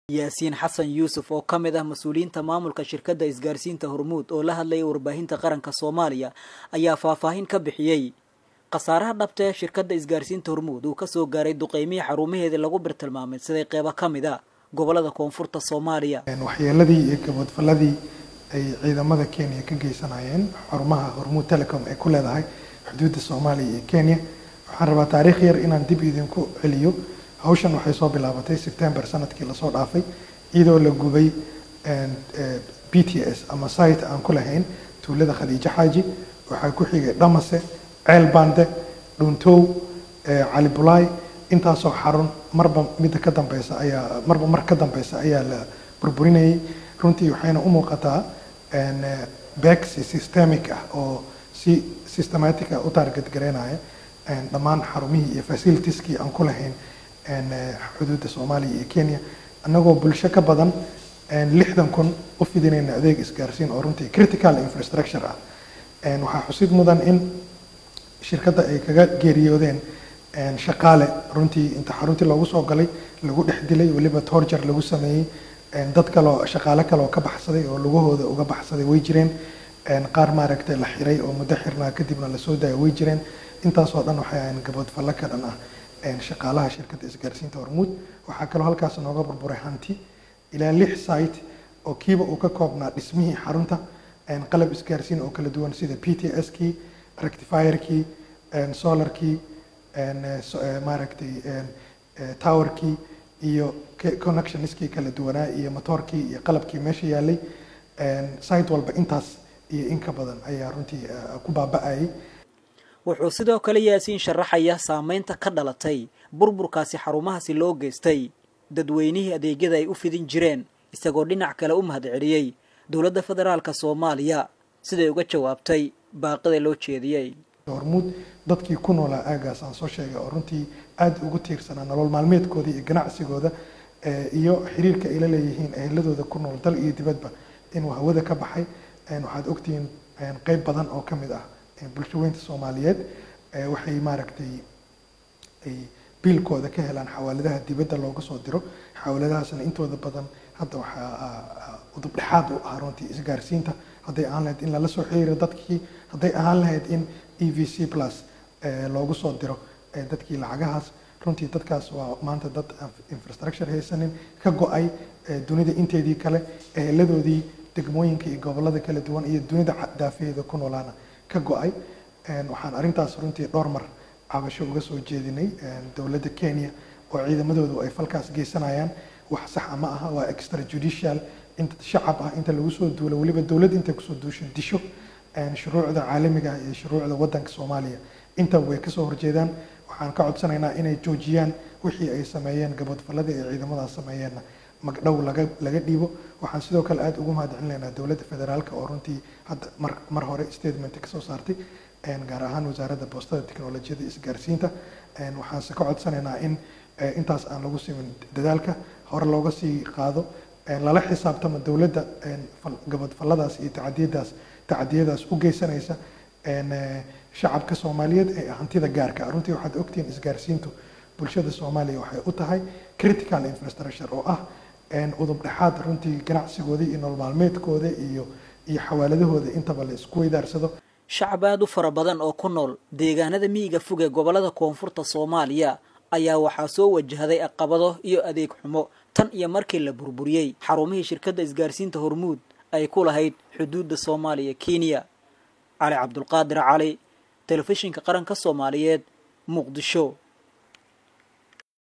yaasiin xasan yuusuf oo ka mid ah mas-uuliyiinta maamulka shirkadda isgaarsiinta hormuud oo la hadlayay warbaahinta qaranka soomaaliya ayaa faahfaahin ka bixiyey khasaaraha dhabta ee shirkadda isgaarsiinta hormuud uu kasoo gaaray duqeymihii xarumaheedii lagu birtilmaamay siday qeybo ka mid a gobolada koonfurta soomaaliya waxyeeladii iyo gaboodfaladii ay ciidamada kenya ka geysanayeen xarumaha hormuud telecom ee ku leedahay xuduudda soomaaliya iyo kenya waxaan rabaa taariikh yar inaan dib idinku celiyo hawshan waxay soo bilaabatay sebtember sanadkii lasoo dhaafay iyadoo la gubay b t s ama site aan ku lahayn tuulada khadiijo xaaji waxaa ku xigay dhamase ceel bande dhuntow cali bulaay intaasoo xarun marba midda ka dambeysa ayaa marba mar ka dambeysa ayaa la burburinayay runtii waxayna u muuqataa bex systemic ah oo si systematic ah u target gareynaya dhammaan xarumihii iyo facilitieskii aan ku lahayn xuduudda soomaaliya iyo kenya annagoo bulsho ka badan lixdan kun u fidinayna adeeg isgaarsiin oo runtii critical infrastructure ah waxaa xusid mudan in shirkadda ay kaga geeriyoodeen shaqaale runtii inta xaruntii loogu soo galay lagu dhex dilay weliba torjar lagu sameeyey dad kaleo shaqaale kale oo ka baxsaday oo lugahooda uga baxsaday way jireen qaar maaragtay la xiray oo muddo xirnaa kadibna lasoo daaya way jireen intaasoo dhan waxay ahayn gaboodfallo ka dhan ah shaqaalaha shirkadda isgaarsiinta hormuud waxaa kaloo halkaas nooga burburay hanti ilaa lix site oo kiiba uu ka koobnaa dhismihii xarunta qalab isgaarsiin oo kala duwan sida p t s kii rectifierkii solarkii maaragtay towerkii iyo connectionskii kala duwanaa iyo motoorkii iyo qalabkii meesha yaalay site walba intaas iyo in ka badan ayaa runtii ku baaba-ayay wuxuu sidoo kale yaasiin sharaxaya saameynta ka dhalatay burburkaasi xarumahaasi loo geystay dadweynihii adeegyada ay u fidin jireen isagoo dhinac kale u mahad celiyey dowladda federaalka soomaaliya siday uga jawaabtay baaqida loo jeediyey hormuud dadkii ku noolaa aagaas aan soo sheegay oo runtii aada ugu tiirsanaa nolol maalmeedkooda iyo ganacsigooda iyo xiriirka ay la leeyihiin eheladooda ku nool dal iyo dibadba inuu hawada ka baxay waxaad ogtihiin qeyb badan oo ka mid ah bulshaweynta soomaaliyeed waxay maaragtay ay biilkooda ka helaan xawaaladaha dibadda looga soo diro xawaaladahaasna intooda badan hadda waxaa udubdhexaad u ah runtii isgaarsiinta hadday ahaan lahayd in lala soo xiriiro dadkii hadday ahaan lahayd in e v c plus loogu soo diro dadkii lacagahaas runtii dadkaas waa maanta dad infrastructure haysanin ka go-ay dunida inteedii kale eheladoodii degmooyinka iyo gobolada kala duwan iyo dunida daafaheeda ku noolaana ka go-ay waxaan arrintaas runtii dhowr mar cabasho uga soo jeedinay dowladda kenya oo ciidamadoodu ay falkaas geysanayaan wax saxa ma aha waa extra judicial inta shacab ah inta lagu soo duulo weliba dowladda intay kusoo duusho disho shuruucda caalamiga ah iyo shuruucda waddanka soomaaliya intaba way kasoo horjeedaan waxaan ka codsanaynaa inay joojiyaan wixii ay sameeyeen gaboodfallada ay ciidamadaas sameeyeenna magdhow laga laga dhiibo waxaan sidoo kale aada ugu mahad celinaynaa dowladda federaalka oo runtii hadda mar mar hore statement kasoo saartay gaar ahaan wasaaradda boostada teknolojiyada isgaarsiinta waxaanse ka codsanaynaa in intaas aan lagu simin dadaalka hore looga sii qaado lala xisaabtamo dowladda gaboodfalladaas iyo tacadiyadaas tacadiyadaas u geysanaysa shacabka soomaaliyeed ee hantida gaarka ah runtii waxaad ogtihiin isgaarsiintu bulshada soomaaliya waxay u tahay critical infrastructure oo ah udub dhexaad runtii ganacsigooda iyo nolol maalmeedkooda iyo iyo xawaaladahooda intaba la isku weydaarsado shacab aada u fara badan oo ku nool deegaanada miyiga fog ee gobolada koonfurta soomaaliya ayaa waxaa soo wajahday caqabado iyo adeeg xumo tan iyo markii la burburiyey xarumihii shirkadda isgaarsiinta hormuud ay ku lahayd xuduudda soomaaliya kenya cali cabdulqaadir cali telefishinka qaranka soomaaliyeed muqdisho